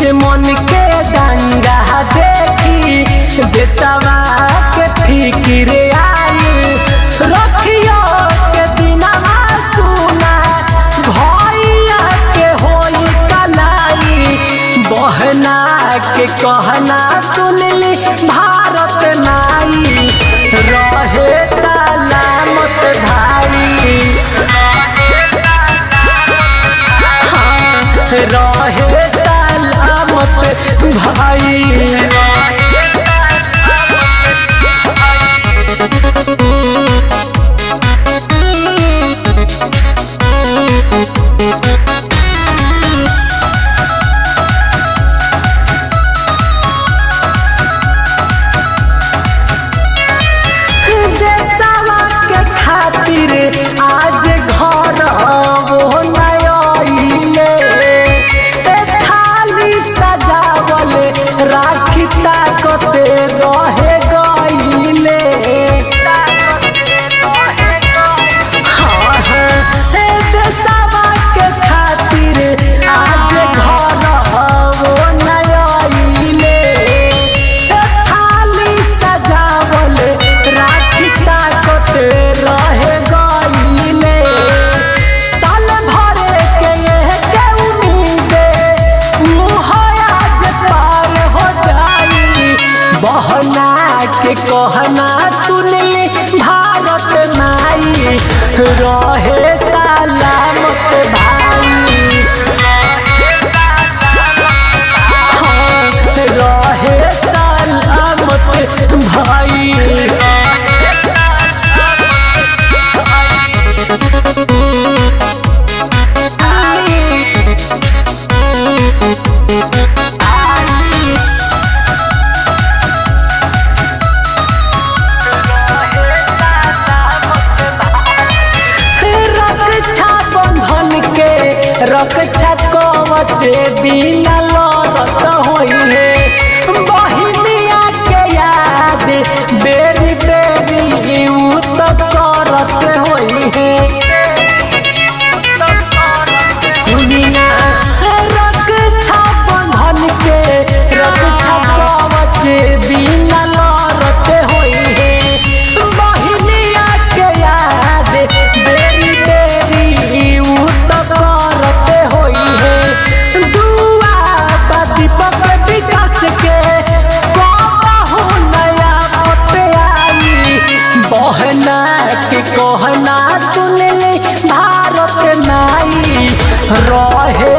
दुश्मन के दंगा देखी देशवा के फिक्र आई रखियो के दिनमा सुना भैया के होई कलाई बहना के कहना सुनली भारत नाई रहे सलामत भाई हाँ, रहे सलामत भाई देशवा के खातिर आज घर वो नयले थाली सजावल राखी ताकते रहे गईले हाँ, हाँ, ए देशवा के खातिर आज घर वो नयले थाली सजावल राखी ताकत रहे गईले साल भरे के यह के उम्मीदे मुँह आज पार हो जाई बहना के कहना सुनली भारत माई रहे सलामत भाई हाँ, रहे सलामत भाई रक्षा बंधन के रक्षा कवच बिना लड़त होई है बहिनिया के याद बेरी बेरी उ तो करत होई है सुनिना रक्षा बंधन के रक्षा कवच बिना लड़त होई है बहिनिया के याद बेरी बेरी उ तो करत होई है दुआ बा दीपक विकास के कहू नया पते आई बहना के कहना सुनली भारत नाई रहे